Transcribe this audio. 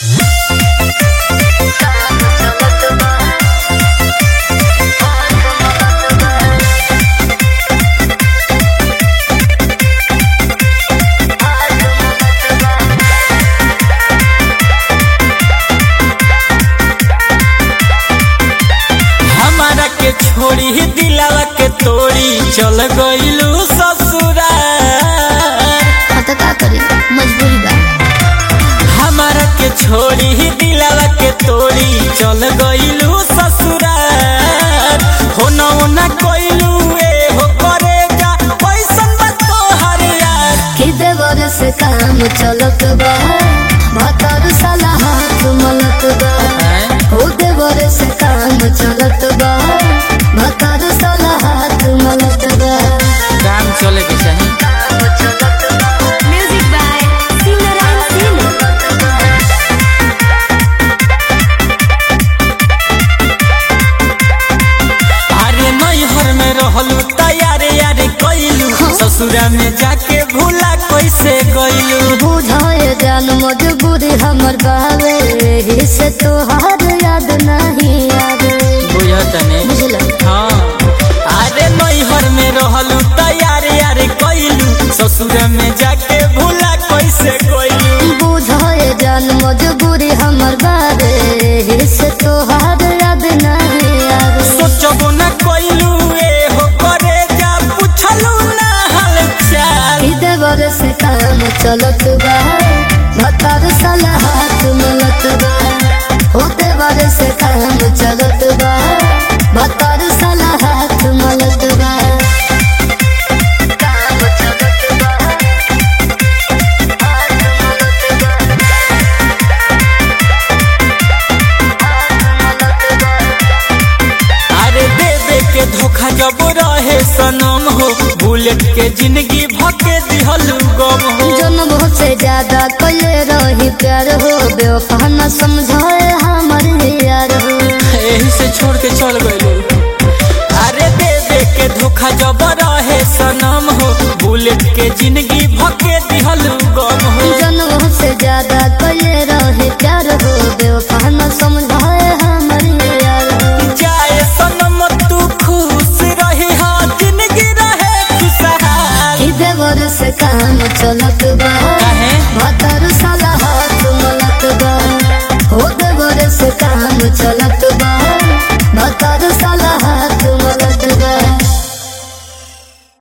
हमारा के छोड़ी दिलावा के तोड़ी चल गइलू ससुराल हाँ तो का करी मजबूरी बा हमारा के छोड़ी दिलावा के तोड़ी चल गइलू ससुराल हो न हो न कोइलू ए हो करेगा पैसन बा तोहर यार कि देवर से काम चलत बा भतर साला हाथ मलत बा ओ देवर से काम चलत बा भतर साला हाथ मलत बा काम चले के चाही म्यूजिक बाय सिमरन सिंह अरे नैहर में रहलू तैयारे यारे कइलू ससुरा में जाके भूला कैसे गइलू बुझाए जान मजबूरी हमर बावे एही से तोहार याद नहीं आवे बुझतने बुझल हाँ अरे नैहर में रहलू तैयारे यारे कइलू ससुर में जाके भूला कैसे गइलू बुझाए जान मजबूरी हमर बावे एही से तोहार याद नहीं आवे सोचबो न कइलू ए हो करे जा पूछलू ना हाल चाल ई देवर से काम चलत बा भतार साला हाथ मलत बा हो देवर से काम चलत बा भतार साला हाथ मलत बा काम चलत बा अरे देवे के धोखा जब रहे सनम हो बुलेट के जिंदगी भके दिहलू गम हो जन्म से ज्यादा कले रही प्यार हो बेवफा न समझाए हमर यार हो यही से छोड़ के चल गइलू अरे देवे के धोखा जब रहे सनम हो बुलेट के जिंदगी भके दिहलू गम हो जन्म से ज्यादा कले रही प्यार हो बेवफा न समझाए हमर यार हो जाए सनम तू खुश रही हाँ जिंदगी रहे खुशहाल ई देवर से काम चलत